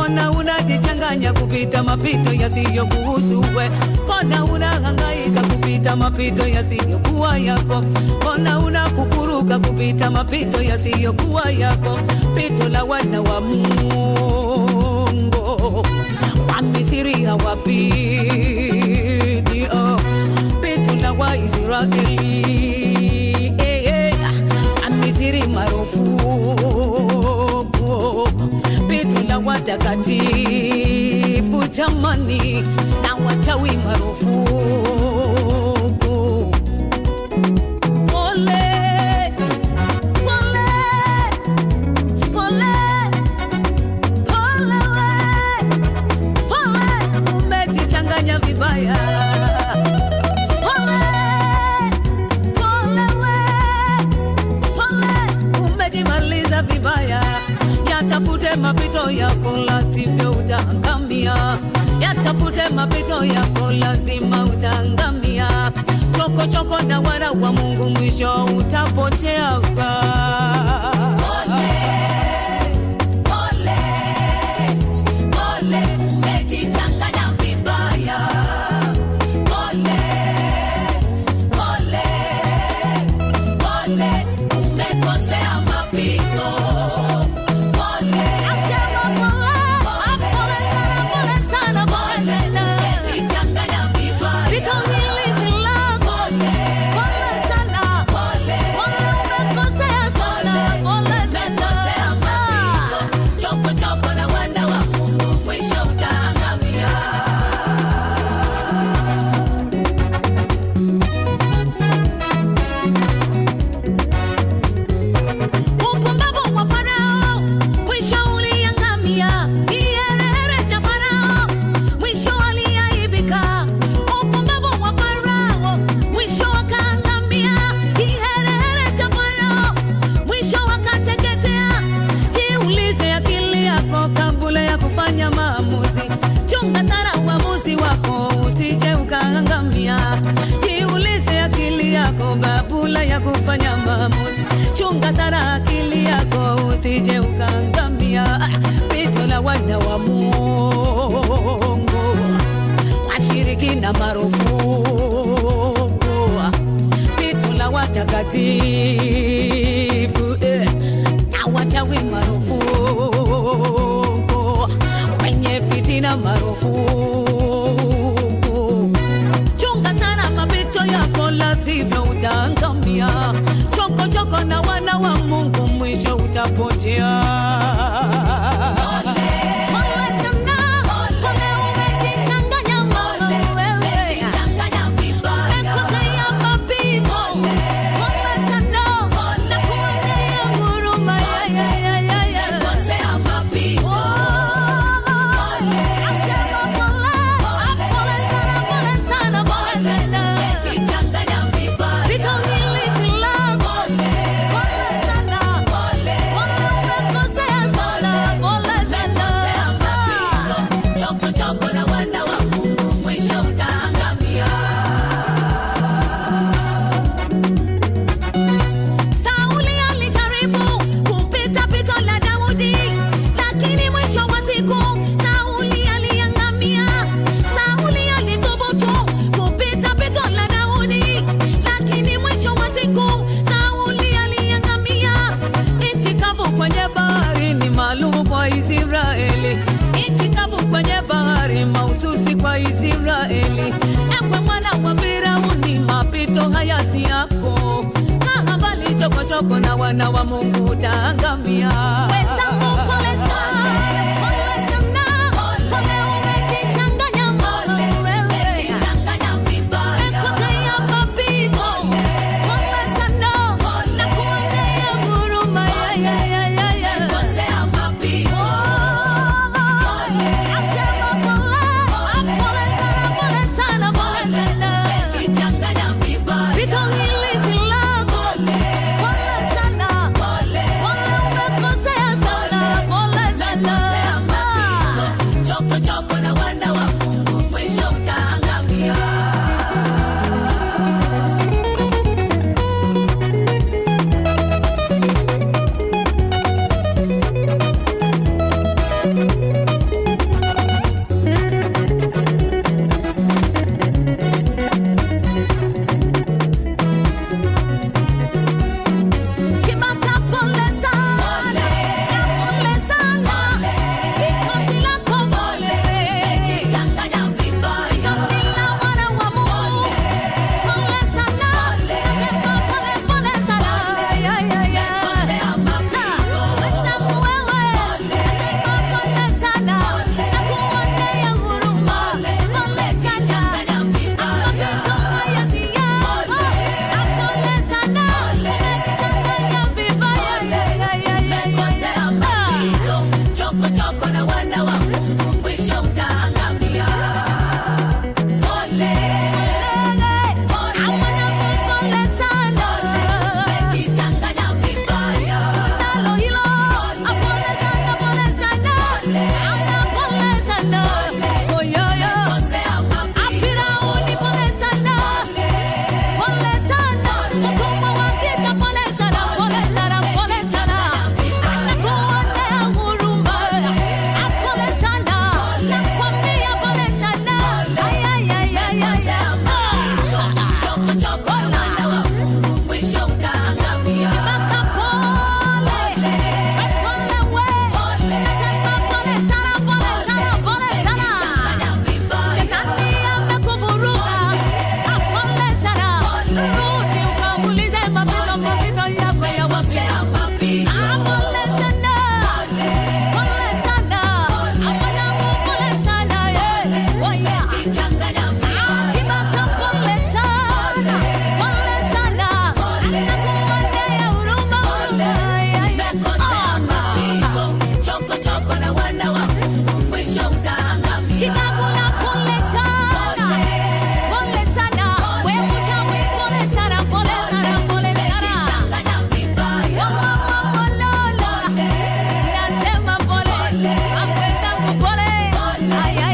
mbona unajichanganya kupita mapito yasiyokuhusu we? Mbona unahangaika kupita mapito yasiyokuwa yako? Mbona unakukuruka kupita mapito yasiyokuwa yako? Pito la wana wa Mungu wa Misri hawapiti, oh. Pito la Waisraeli eh, eh, wa Misri marufuku pito la watakatifu jamani, na wachawi marufuku. Pole, pole, pole, pole we, pole, umejichanganya vibaya. Pole, pole we, pole, umejimaliza vibaya. Yatafute mapito yako, la sivyo utaangamia. Yatafute mapito yako, lazima utaangamia. Choko choko na wana wa Mungu, mwisho utapotea. Umejichanganya vibaya. Pole, pole, pole, umekosea mapito. Pole, pole sana, pole sana, pole, umejichanganya vibaya. Pito hili si lako. Pole sana, pole, umekosea sana, pole sana. Choko choko na wana wa Mungu, mwisho utaangamia. Upumbavu wa Farao mwisho uliangamia. Kiherehere cha Farao mwisho aliaibika. Upumbavu wa Farao mwisho akaangamia. Kiherehere cha Farao mwisho akateketea. Jiulize akili yako kabla ya kufanya maamuzi. Chunga sana uamuzi wako usije ukaangamia. Jiulize akili yako kabla ya kufanya maamuzi. Chunga sana akili yako usije ukaangamia. Pito la wana wa Mungu washiriki na marufuku. Pito la watakatifu eh, na wachawi marufuku. Wenye fitina marufuku. Chunga sana mapito yako, la sivyo utaangamia. Choko choko na wana wa Mungu, mwisho utapotea. Pole sana, pole umejichanganya moyo wewe. Umekosea mapito. Pole sana, nakuonea huruma, ya, ya, ya, ya, ya. Oh, asema pole, pole sana, pole sana, pole sana. Pito hili si lako. Pole sana, pole umekosea sana, pole sana. Choko choko na wana wa Mungu, mwisho utaangamia. Sauli alijaribu kupita pito la Daudi, lakini mwisho wa siku Sauli aliangamia. Sauli alithubutu kupita pito la Daudi, lakini mwisho wa siku Sauli aliangamia. Nchi kavu kwenye bahari ni maalum kwa Israeli. Nchi kavu kwenye bahari mahususi kwa Israeli. Ewe mwana wa Firauni, mapito haya si yako. Kaa mbali chokochoko na wana wa Mungu utaangamia. Wenzangu, pole sana, pole sana, pole umejichanganya moyo wewe. Umekosea mapito. Pole sana, nakuonea huruma, ya, ya, ya, ya, ya. Oh, asema pole, pole sana, pole sana, pole sana. Pito hili si lako. Pole sana, pole umekosea sana, na wana wa Mungu mwisho utaangamia. Pole, pole, pole sana, umejichanganya vibaya. Nalo hilo, pole sana, pole sana, aya pole sana, oyoyo, Afirauni pole sana, pole sana, utumwa wa giza pole sana, pole sana, pole sana, anakuonea huruma, pole sana, nakwambia pole sana, ay, ay, ay, ay, ay, ay. Choko choko na wana wa Mungu mwisho utaangamia. Baka pole, pole we, nasema pole sana, pole sana, pole sana. Shetani amekuvuruga, pole sana. Rudi ukaulize mapito, mapito yako ya wapi? Ah, pole sana, pole sana. Mwanangu pole sana, eh. Oh, yeah. Ah, Kibaka pole sana, pole sana. Nakuonea huruma, huruma, ay, ay, ay. Kikagula pole sana, pole sana. Wewe mchawi pole sana, pole sana, pole sana. Nasema pole, mambo zangu pole. Ay, ay,